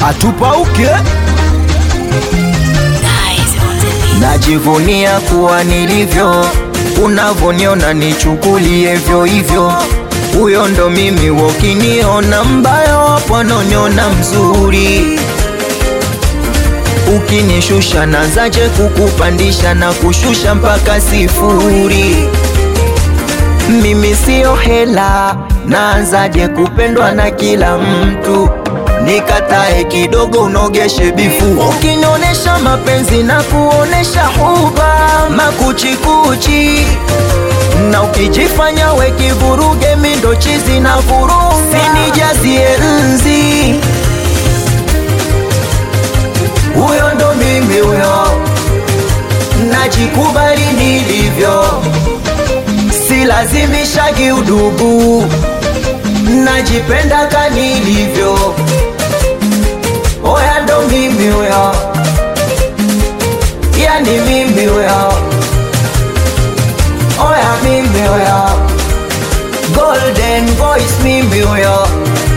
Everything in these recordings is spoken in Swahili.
hatupauke najivunia kuwa nilivyo unavoniona nichukulie hivyo hivyo huyo ndo mimi wokiniona mbaya wapononyona mzuri ukinishusha nazaje kukupandisha na kushusha mpaka sifuri mimi siyo hela naanzaje kupendwa na kila mtu nikatae kidogo unogeshe bifu ukinonesha mapenzi na kuonesha huba makuchikuchi na ukijifanya we kivuruge mindo chizi na vuruga sinijazie nzi huyo ndo mimi huyo najikubali nilivyo silazimishagi udugu najipenda kanilivyo oya ndo mimi huyo yani mimi huyo oya mimi huyo golden voice mimi huyo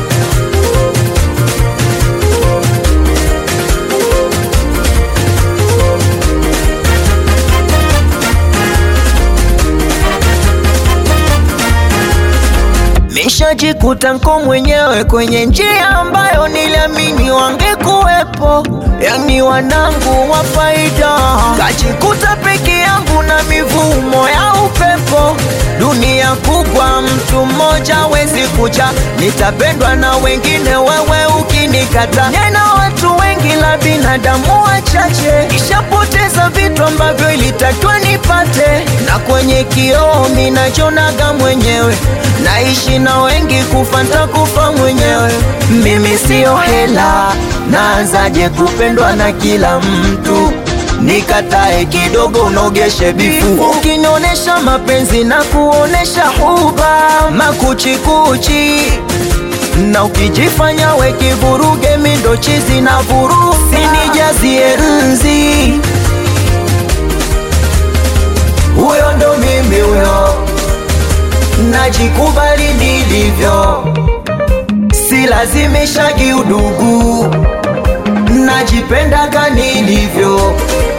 Nishajikuta nko mwenyewe kwenye njia ambayo niliamini wangekuwepo, yani wanangu wa faida. Kajikuta peke yangu na mivumo ya upepo. Dunia kubwa, mtu mmoja wezi kuja, nitapendwa na wengine, wewe ukinikata. Nena watu wengi la binadamu wachache, ishapoteza vitu ambavyo ilitakiwa nipate, na kwenye kioo minachonaga mwenyewe naishi na wengi kufa ntakufa mwenyewe mimi siyo hela naanzaje kupendwa na kila mtu nikatae kidogo unogeshe bifu ukinonesha mapenzi na kuonesha huba makuchikuchi na ukijifanya we kivuruge mindo chizi na vuruga sinijazie nzi huyo ndo mimi huyo najikubali nilivyo, silazimishagi udugu, najipendaga nilivyo.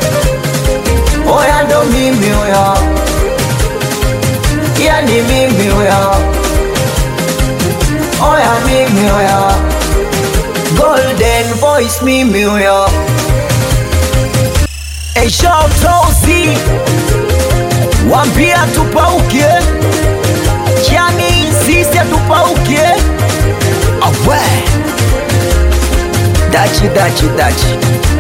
Oya ndo mimi huyo, yani mimi huyo, oya mimi huyo, golden voice mimi huyo. Eshautozi wambia tupauke yani sisi hatupauke awe dachi dachi dachi